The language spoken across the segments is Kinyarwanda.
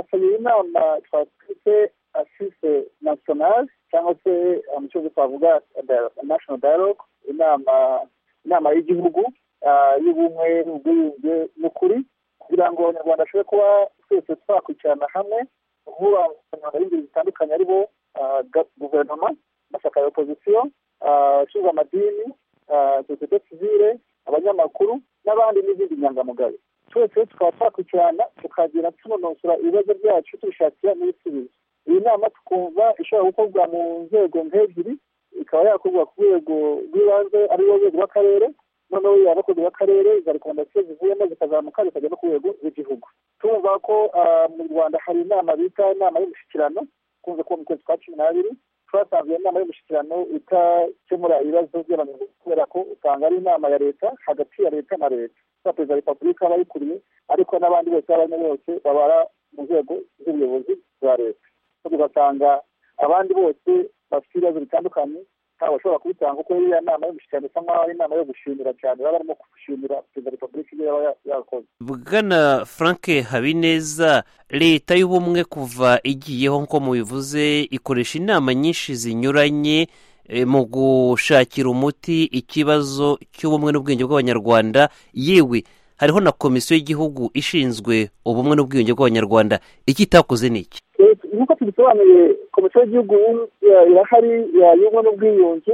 twasabye inama twafite asise nasiyonali cyangwa se mu cyo twavuga nashono dayaloge inama inama y'igihugu y'ubumwe n'ubwiyunge n'ukuri kugira ngo abanyarwanda bashobore kuba twese twakwicana hamwe guhura abanyarwanda b'ingeri zitandukanye ari bo guverinoma amashyaka ya opozisiyo ashinzwe amadini sosiyete sivire abanyamakuru n'abandi n'izindi nyangamugayo twese tukaba twakurikirana tukagenda tunonosora ibibazo byacu tubishakira n'ibisubizo iyi nama tukumva ishobora gukorwa mu nzego nk'ebyiri ikaba yakorwa ku rwego rw'ibanze ari rwo rwego rw'akarere noneho yaba ku rwego rw'akarere izo rekomendasiyo zivuyemo zikazamuka zikajya no ku rwego rw'igihugu tumva ko mu rwanda hari inama bita inama y'umushyikirano ikunze kuba mu kwezi kwa cumi n'abiri twasanze inama y'umushyikirano itakemura ibibazo by'abanyarwanda kubera ko usanga ari inama ya leta hagati ya leta na leta na perezida wa repubulika aba ayikuriye ariko n'abandi bose abanya bose babara mu nzego z'ubuyobozi bwa leta tugasanga abandi bose bafite ibibazo bitandukanye ntabwo bashobora kubitanga kuko iyo nama y'umushyikirano isa nk'aho ari inama yo gushimira cyane baba barimo gushimira perezida wa repubulika ibyo yaba yakoze bwana frank habineza leta y'ubumwe kuva igiyeho nk'uko mubivuze ikoresha inama nyinshi zinyuranye mu gushakira umuti ikibazo cy'ubumwe n'ubwiyunge bw'abanyarwanda yewe hariho na komisiyo y'igihugu ishinzwe ubumwe n'ubwiyunge bw'abanyarwanda iki itakoze ni iki nk'uko tubisobanuye komisiyo y'igihugu irahari y'ubumwe n'ubwiyunge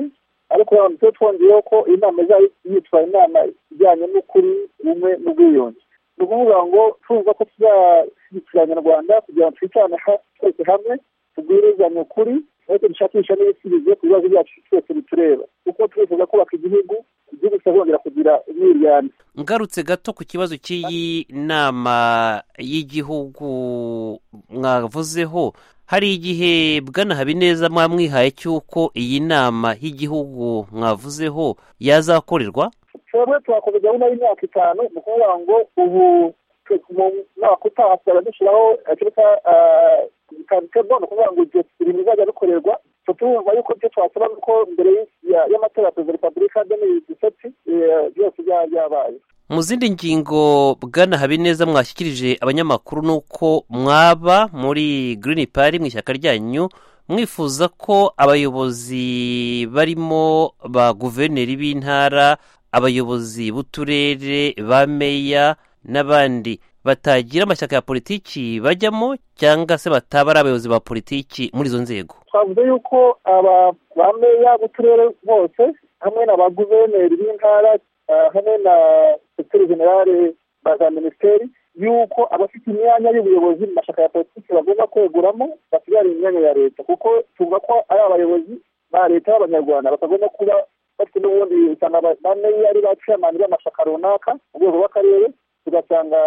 ariko tuba twongeyeho ko iyi nama izaba yitwa inama ijyanye n'ukuri ubumwe n'ubwiyunge ni ukuvuga ngo tuza ko tuzashyigikira abanyarwanda kugira ngo twicarane twese hamwe tubwirizanye ukuri ariko dushakisha n'ibisubizo ku bibazo byacu twese bitureba kuko twifuza kubaka igihugu igihugu kikazongera kugira umwiryane ngarutse gato ku kibazo cy'iyi nama y'igihugu mwavuzeho hari igihe bwana habineza mwamwihaye cy'uko iyi nama y'igihugu mwavuzeho yazakorerwa twebwe twakoze gahunda y'imyaka itanu ni ukuvuga ngo ubu mu mwaka utaha tuzajya dushyiraho tabo ni ukuvuga ngo ibyo ibintu bizajya bikorerwa turumva yuko ibyo twasaba ko mbere y'amatora ya perezida wa repubulika demiri diseti byose byabaye mu zindi ngingo bwana habineza mwashyikirije abanyamakuru ni uko mwaba muri girini pari mu ishyaka ryanyu mwifuza ko abayobozi barimo ba guverineri b'intara abayobozi b'uturere ba meya n'abandi batagira amashyaka ya politiki bajyamo cyangwa se bataba ari abayobozi ba politiki muri izo nzego twavuze yuko aba ba meya b'uturere bose hamwe na ba guverineri b'intara hamwe na sekiteri generale ba za minisiteri yuko abafite imyanya y'ubuyobozi mu mashyaka ya politiki bagomba kweguramo basigara imyanya ya leta kuko tuvuga ko ari abayobozi ba leta b'abanyarwanda batagomba kuba bafite n'ubundi usanga ba meya ari ba ciyamani b'amashyaka runaka mu rwego rw'akarere tugasanga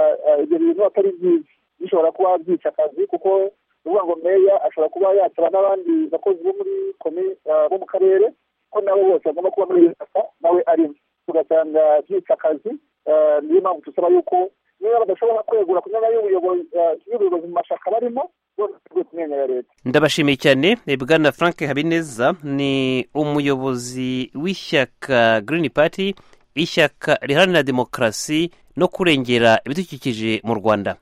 ibyo bintu atari byiza bishobora kuba byica akazi kuko ni ukuvuga ngo meya ashobora kuba yasaba n'abandi bakozi bo muri bo mu karere ko nabo bose bagomba kuba muri leta nawe arimo tugasanga byica akazi niyo mpamvu dusaba yuko niba badashobora kwegura ku myanya y'ubuyobozi mu mashyaka barimo ndabashimiye cyane bwana frank habineza ni umuyobozi w'ishyaka green party ishyaka riharanira demokarasi no kurengera ibidukikije mu rwanda